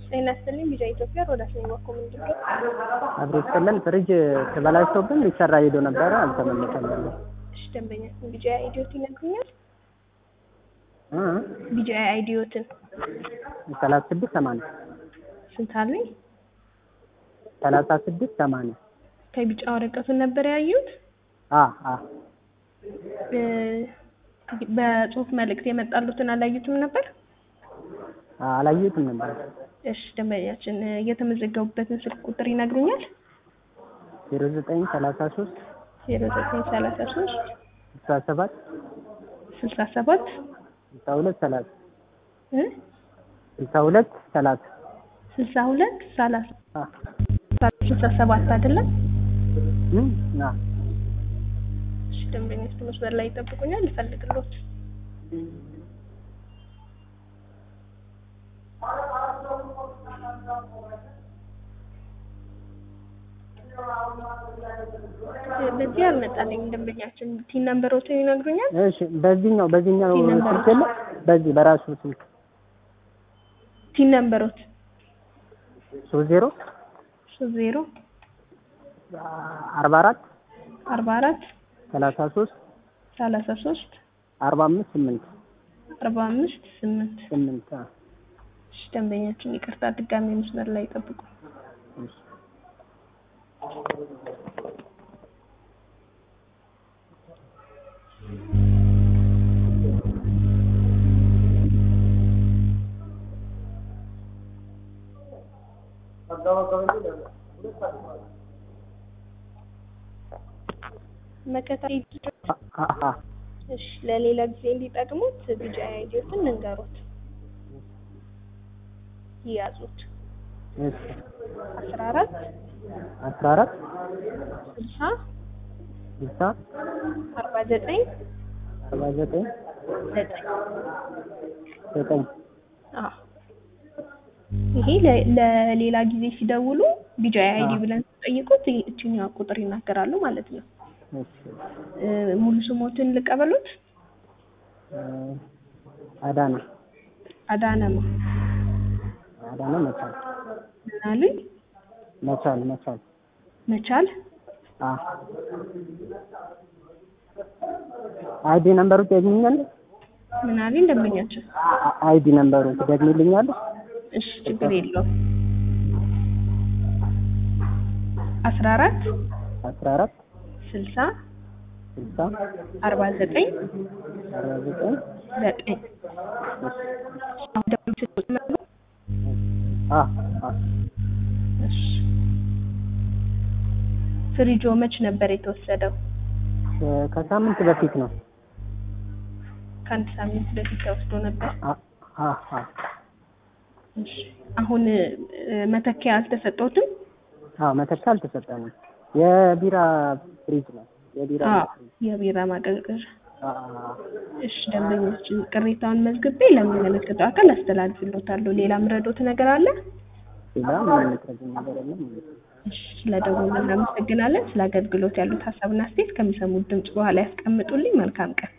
ጤና ይስጥልኝ ቢጫ ኢትዮጵያ ሮዳስ ነኝ ባኮ ምንድን ነው አብሮ ይስጥልን። ፍሪጅ ተበላሽቶብን ሊሰራ ሄዶ ነበረ አልተመለሰልንም። እሺ ደንበኛ ቢጫ አይዲዮት ይነግሩኛል እ ቢጫ አይዲዮትን ሰላሳ ስድስት ሰማንያ ስንት አሉኝ ሰላሳ ስድስት ሰማንያ ከቢጫ ወረቀቱን ነበር ያዩት አ አ እ በጽሁፍ መልእክት የመጣሉትን አላዩትም ነበር አ አላየሁትም ነበር። እሺ ደንበኛችን እ የተመዘገቡበትን ስልክ ቁጥር ይነግሩኛል ዜሮ ዘጠኝ ሰላሳ ሶስት ዜሮ ዘጠኝ ሰላሳ ሶስት ስልሳ ሰባት ስልሳ ሰባት ስልሳ ሁለት ሰላሳ እ ስልሳ ሁለት ሰላሳ ስልሳ ሁለት ሰላሳ አ ስልሳ ሰባት አይደለም እ አ እሺ ደንበኞች መስመር ላይ ይጠብቁኛል ልፈልግሎት በዚህ አልመጣልኝም ደንበኛችን ቲን ነምበሮችን ይነግሩኛል እሺ በዚህኛው በዚህኛው ቲን ነምበር። ስልክ የለ በዚህ በራሱ ስልክ ቲን ነምበሮት ሶስት ዜሮ ሶስት ዜሮ አርባ አራት አርባ አራት ሰላሳ ሶስት ሰላሳ ሶስት አርባ አምስት ስምንት አርባ አምስት ስምንት ስምንት አ እሺ ደንበኛችን ይቅርታ ድጋሚ መስመር ላይ ይጠብቁ እሺ መከታ አ አ እሺ ለሌላ ጊዜ እንዲጠቅሙት ቢጫ አይዲዮትን እንንገሩት ይያዙት እሺ አስራ አራት አስራ አራት ስልሳ ስልሳ አርባ ዘጠኝ አርባ ዘጠኝ ዘጠኝ ዘጠኝ አዎ ይሄ ለ- ለሌላ ጊዜ ሲደውሉ ቢጫ አይዲ አዎ። ብለን ሲጠይቁት እችኛ ቁጥር ይናገራሉ ማለት ነው እሺ እ ሙሉ ስሞትን ልቀበሉት እ አዳነ አዳነማ አዳነ መቻል ምን አሉኝ መቻል መቻል መቻል አ አይዲ ነምበሩ ትደግሚኛለሽ? ምን አሉኝ ደንበኛችን አ- አይዲ ነምበሩ ትደግሚልኛለሽ? እሺ ችግር የለውም አስራ አራት አስራ አራት ስልሳ ስልሳ አርባ ዘጠኝ አርባ ዘጠኝ ዘጠኝ አሁን ደግሞ ስልኩን ነበር አ አ እሺ ፍሪጆ መች ነበር የተወሰደው እ ከሳምንት በፊት ነው። ከአንድ ሳምንት በፊት ተወስዶ ነበር አ አ አ እሺ አሁን እ መተኪያ አልተሰጠውትም አዎ መተካ አልተሰጠንም። የቢራ ፍሪጅ ነው። የቢራ አዎ ፍሪጅ የቢራ ማቀዝቀዣ አ አ እሺ ደንበኞችን ቅሬታውን መዝግቤ ለሚመለከተው አካል አስተላልፍሎታለሁ ሌላ ምረዶት ነገር አለ ሌላ ምንም የምትረጂኝ ነገር የለም ማለት ነው። እሺ ስለደወሉ እናመሰግናለን ስለ አገልግሎት ያሉት ሀሳብና አስተያየት ከሚሰሙት ድምጽ በኋላ ያስቀምጡልኝ መልካም ቀን